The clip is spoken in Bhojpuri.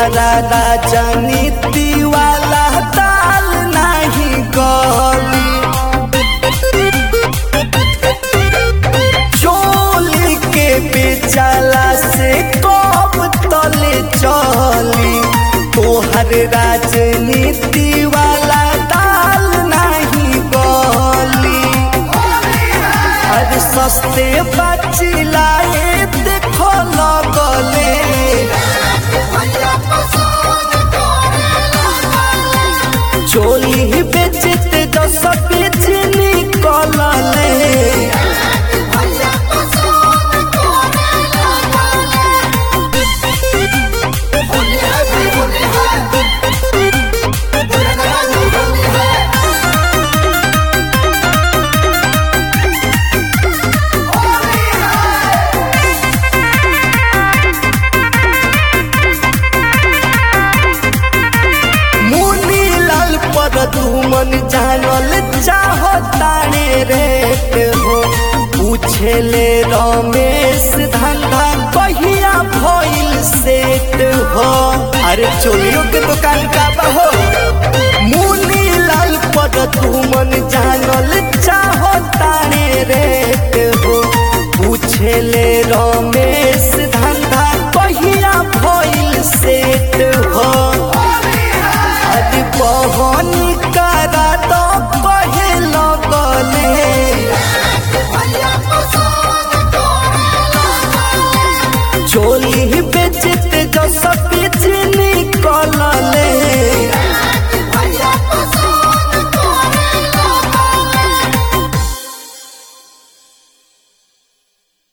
तोहरा राजनीति वाला ताल नहीं गली चोली के बेचाला से कब तले चली तोहर राजनीति वाला ताल नहीं गली अरे सस्ते बचिलाए देखो लगले चोली बेचते दस बेच निकलले मुनी लाल पर दुमन जानल चाहो ताने रेट हो पूछे ले रमेश धंधा कहिया भइल सेट हो अरे चोलियों के दुकान का बहो मुनी लाल पर दुमन जानल चाहो ताने